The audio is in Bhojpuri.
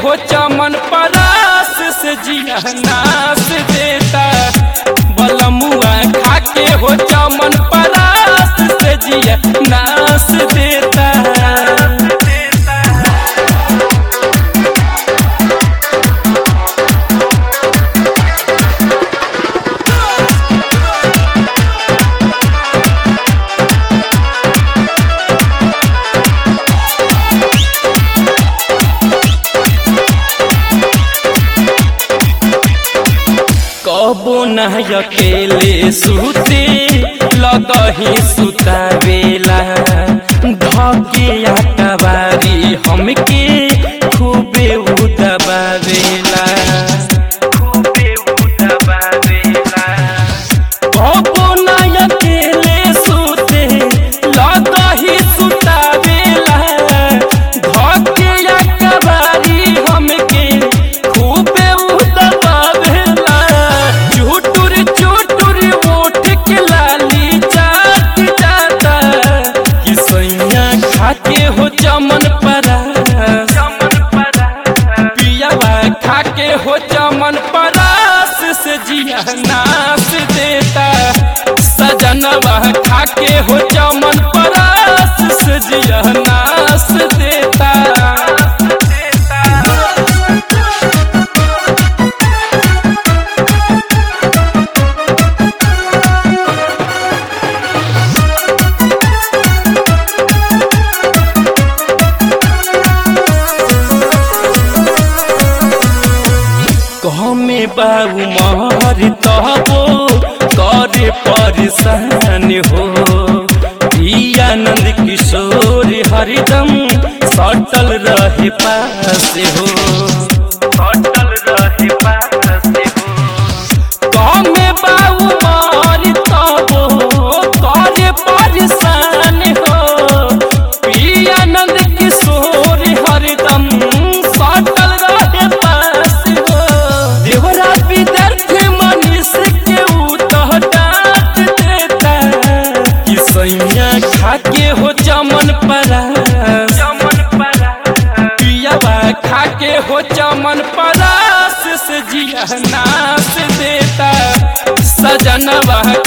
हो चमन परास से जिया नास देता बलमुआ खा के हो चमन परास से जिया नास देता कबो न अकेले सुते लगही सुतावेला धके अकबारी हमके खूबे उदबावेला खूबे उदबावेला कबो न अकेले सुते लगही सुतावेला धके अकबारी हमके खूबे उदबावेला चुटुर चुटुर ओठ के लाली चाट जाता कि सैया खाके हो चमन परा चमन परा पियावा खाके हो चमन परास से जिया नास देता सजनवा खाके हो चमन परास से जिया नास देता कहमे बाबू महर तबो करे परेशान हो आनंद किशोर हरिदम सटल रहे पास हो सटल रहे पास हो कहमे बाबू महर तबो करे परेशान हो आनंद किशोर हरिदम सटल रहे पास हो देवरा विद्यार्थी मनीष के उतह डांट देता कि सैया खाके हो चमन परा चमन परा पियावा खाके हो चमन परास से जिया नास देता सजनवा